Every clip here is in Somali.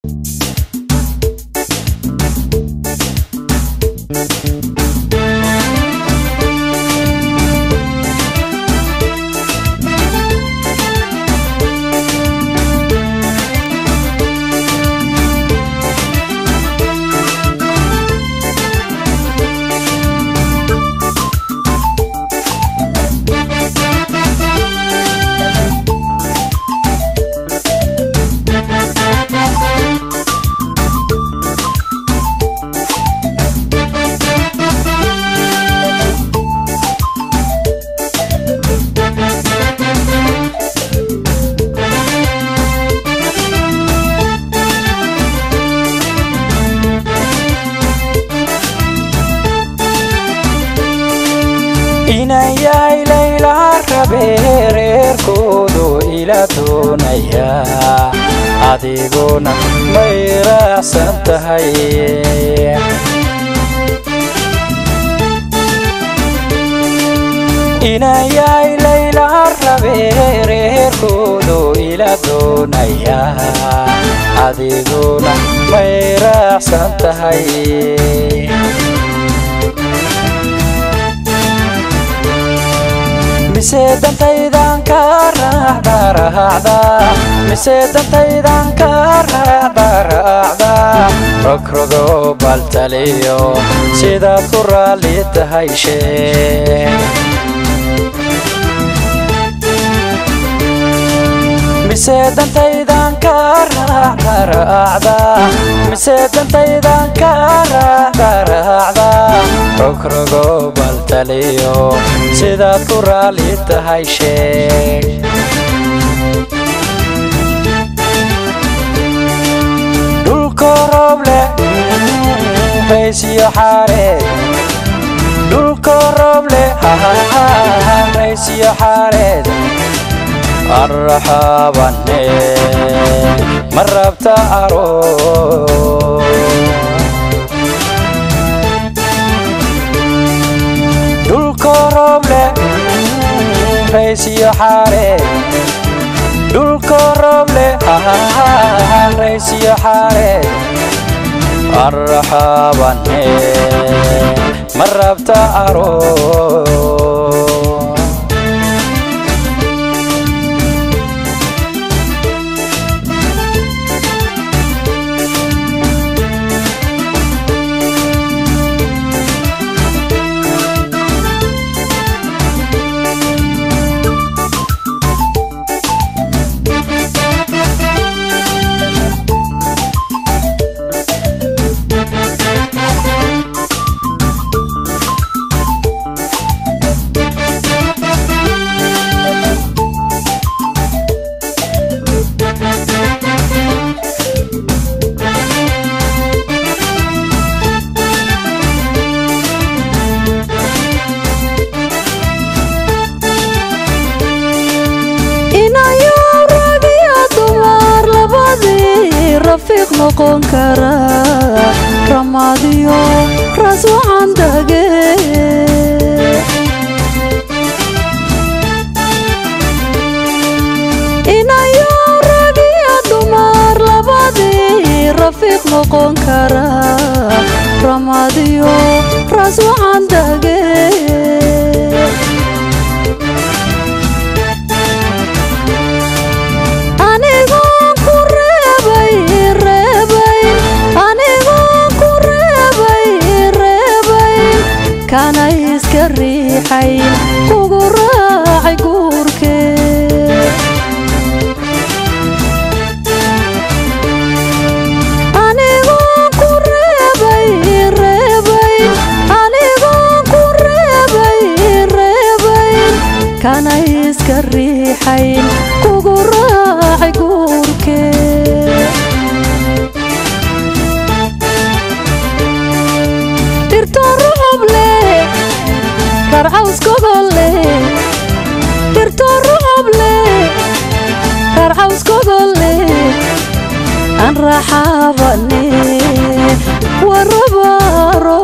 inan yahay layla rabe reerkoodu ila doonaya adiguna may raacsan tahay inan yahay layla rabe reerkoodu ila doonaya adiguna may raacsan tahay mise dantaydan ka raacda raacda mise dantaydan ka raacda raacda rogrogo baltaliyo sidaad ku raalli tahay sheeg mise dantaydan ka raacda raacda mise dantaydan ka raacda raacda rogrogo baltaliyo sidaad ku raalli tahay sheeg dhulko roob leh raysiyo xaareed dhulko roob leh raysiyo xaareed arraxaabane ma rabta aroos dhulko roob leh raysiyo xaareed dhulko roob leh raysiyo xaareed arraxaabane ma rabta aroos inayo rag iyo dumar labadii rafiiq noqon kara ramaadiyo ras waxaan dage inayo rag iyo dumar labadii rafiiq noqon kara ramaadiyo ras waxaan dage anigoon ku reebay reebay anigoon ku reebay reebay kana iska riixay kugu raacay guurkee anigoon ku reebay reebay anigoon ku reebay reebay kana iska riixayn kugu raacay guurkee dhirto rucub leh rarcaws gogol leh dhirto rucub leh rarcaws gogol leh aan raaxaabane warabaaro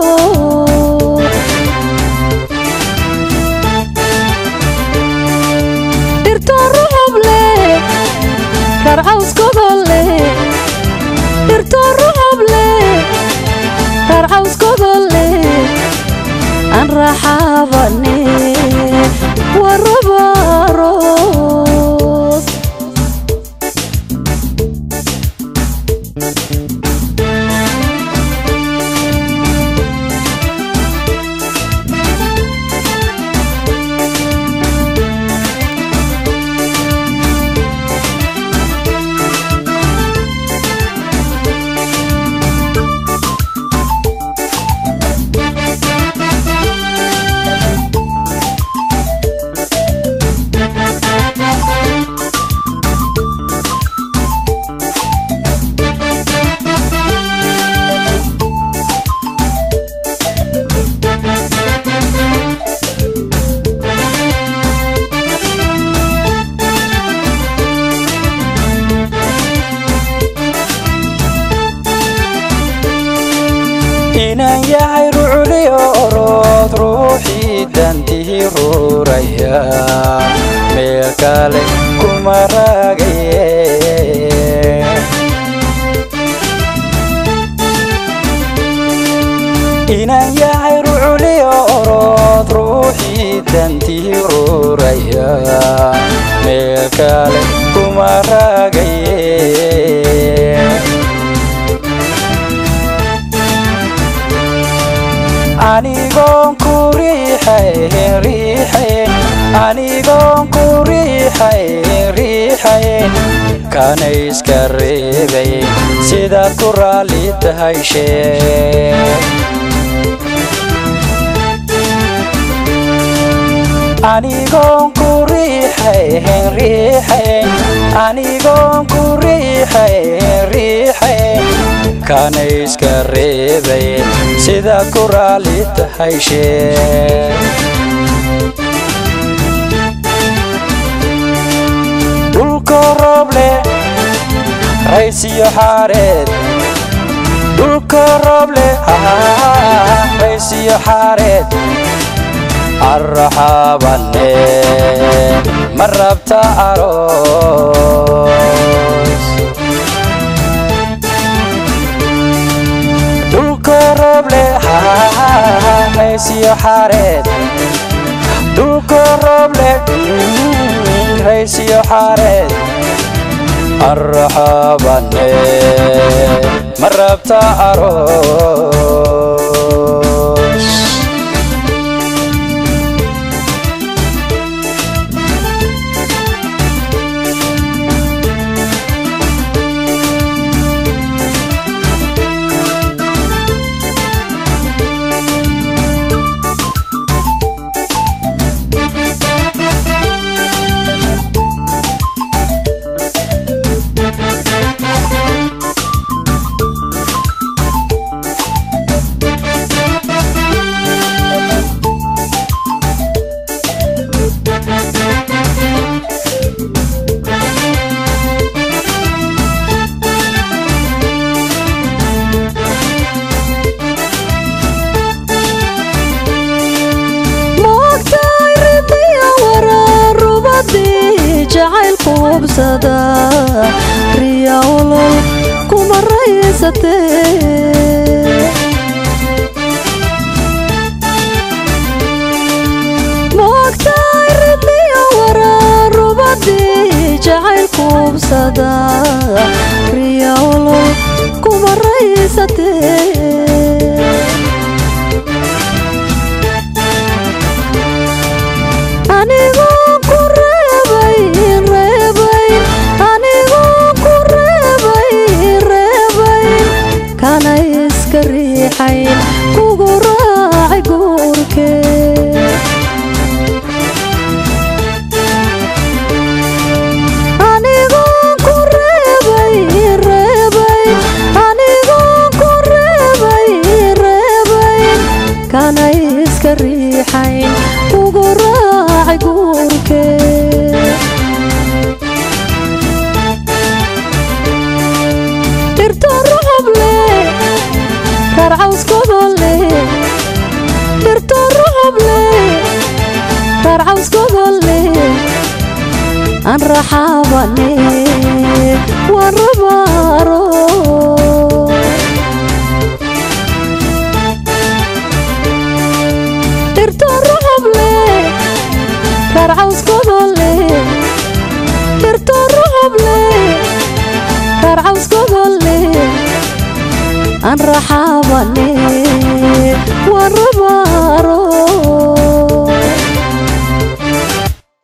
dhirto rucub leh rarcaws gogol leh raxaabane warabaaroos inaan yahay rucliyo orood ruuxii dantii ruuraya meel kale kuma raagaye inaan yahay rucliyo orood ruuxii dantii ruuraya meel kale kuma raagaye anigoon ku riixayn riixayn anigoon ku riixayn riixayn kana iska reebayn sidaad ku raalli tahay sheeg anigoon ku riixayn riixayn anigoon ku riixayn riixayn kana iska reebayn sidaad ku raalli tahay sheeg dhulko roob leh raysiyo xaareed dhulko roob leh raysiyo xaareed arraxaabane ma rabta aroos dhulko roob leh raysiyo xaareed dhulko roob leh raysiyo xaareed arraxaabane ma rabta aroos moogtahay ridiya waraarubadii jacaylku hubsada riya olol kuma raysatee moogtahay ridiya waraarubadii jacaylku hubsada riya olol kuma raysatee anigoo ku reebay reebay anigoo ku reebay reebay kana iska riixayn kugu raacay guurkee anigoo ku reebay reebay anigoo ku reebay reebay kana iska riixayn kugu raacay guurkee dhirto rucub leh karcawskodolle dhirto rucub leh karcawskodolle aan raxaabane waan rabaaro aan raxaabane